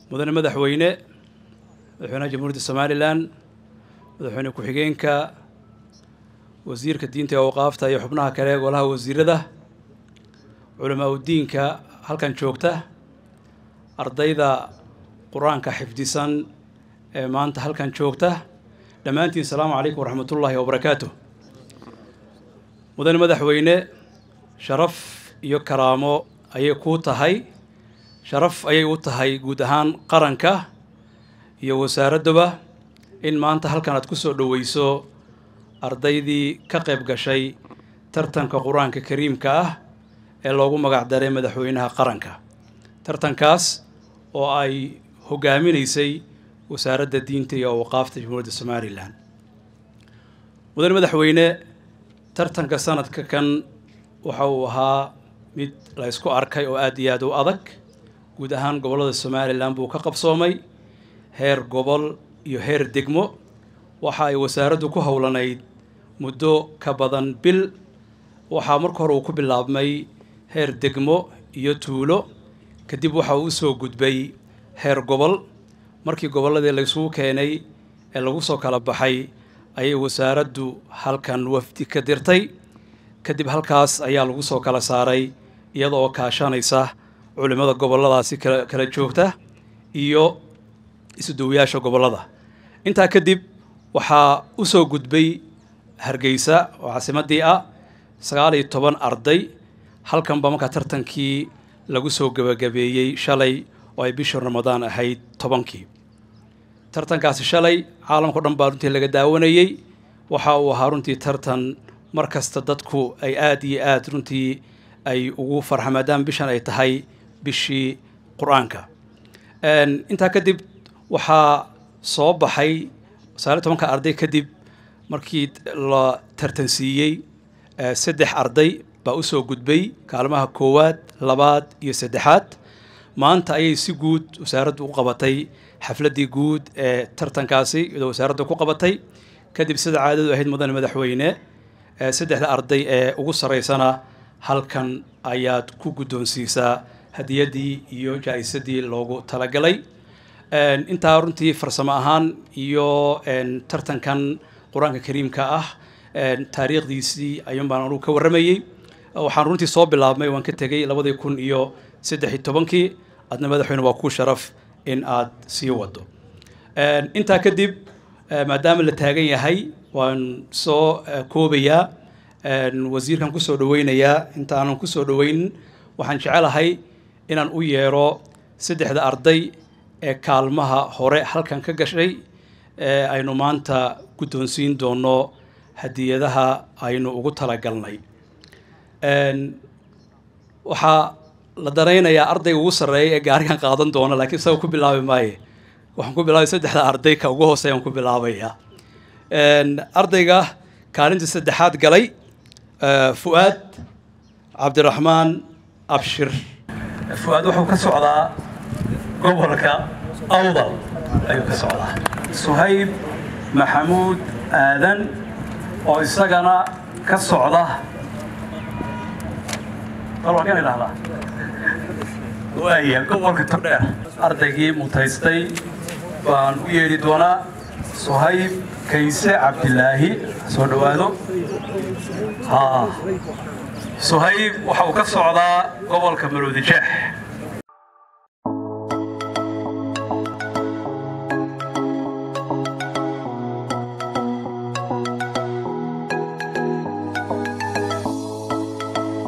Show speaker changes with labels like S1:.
S1: mudane madaxweyne madaxweynaha jamhuuriyadda somalilan madaxweyne ku-xigeenka wasiirka diinta ee awqaafta iyo xubnaha kale ee golaha wasiirada culamaa udiinka halkan joogta ardayda qur-aanka xifdisan ee maanta halkan joogta dhammaantiin asalaamu calaykum waraxmatullaahi wabarakaatu mudane madaxweyne sharaf iyo karaamo ayay kuu tahay sharaf ayay u tahay guud ahaan qaranka iyo wasaaraddaba in maanta halkan aad ku soo dhoweyso ardaydii ka qayb gashay tartanka qur-aanka kariimka ah ee loogu magac daray madaxweynaha qaranka tartankaas oo ay hogaaminaysay wasaaradda diinta iyo awqaafta jamhuuriyadda somalilan mudane madaxweyne tartanka sanadka kan waxa uu ahaa mid la ysku arkay oo aada iyo aada u adag guud ahaan gobollada somalilan buu ka qabsoomay heer gobol iyo heer degmo waxa ay wasaaraddu ku howlanayd muddo ka badan bil waxaa marka hore uu ku bilaabmay heer degmo iyo tuulo kadib waxa uu usoo gudbay heer gobol markii gobolladii laysugu keenay ee lagu soo kala baxay ayay wasaaraddu halkan wafdi ka dirtay kadib halkaas ayaa lagu soo kala saaray iyada oo kaashanaysa culimmada gobolladaasi kala kala joogta iyo isuduwayaasha gobollada intaa kadib waxaa usoo gudbay hargeysa oo caasimadii ah sagaal iyo toban arday halkanba markaa tartankii lagu soo gebagabeeyey shalay oo ay bishii ramadaan ahayd tobankii tartankaasi shalay caalamkao dhan baa runtii laga daawanayey waxa uu ahaa runtii tartan mar kasta dadku ay aada iyo aada runtii ay ugu farxa maadaama bishan ay tahay bishii qur-aanka intaa kadib waxaa soo baxay sagaaliyo tobanka arday kadib markii la tartansiiyey saddex arday baa usoo gudbay kaalmaha koowaad labaad iyo saddexaad maanta ayay si guud wasaaraddu u qabatay xafladdii guud ee tartankaasi iyadoo wasaaradda ku qabatay kadib sida caadadu ahayd mudane madaxweyne saddexda arday ee ugu sarreysana halkan ayaad ku guddoonsiisaa hadiyaddii iyo jaa-isadii loogu talagalay intaa runtii farsamo ahaan iyo tartankan qur-aanka kariimka ah taariikhdiisii ayuun baan anugu ka warramayey waxaan runtii soo bilaabmay waan ka tegey labadii kun iyo saddex iyo tobankii adna madaxweyne waa kuu sharaf in aad sii wado intaa kadib maadaama la taagan yahay waan soo koobayaa wasiirkan kusoo dhaweynayaa intaanan kusoo dhaweynin waxaan jecelahay inaan u yeero saddexda arday ee kaalmaha hore halkan ka gashay ee aynu maanta guddoonsiin doono hadiyadaha aynu ugu talagalnay waxaa la danaynayaa ardayga ugu sarreeya ee gaarigan qaadan doona laakiin isaga ku bilaabi maaye waxaan ku bilaabay saddexda arday ka ugu hooseeyaan ku bilaabayaa ardayga kaalinta saddexaad galay fu'aad cabdiraxmaan abshir fu'aad wuxuu ka socdaa gobolka awdal ayuu ka socdaa suhayb maxamuud aadan oo isagana ka socda dalwakan idhahdaa waaya gobolka tordheer ardaygii mutaystay baan u yeedhi doonaa suhayb kayse cabdilaahi soo dhowaado ha suhayb waxa uu ka socdaa gobolka maroodi jeex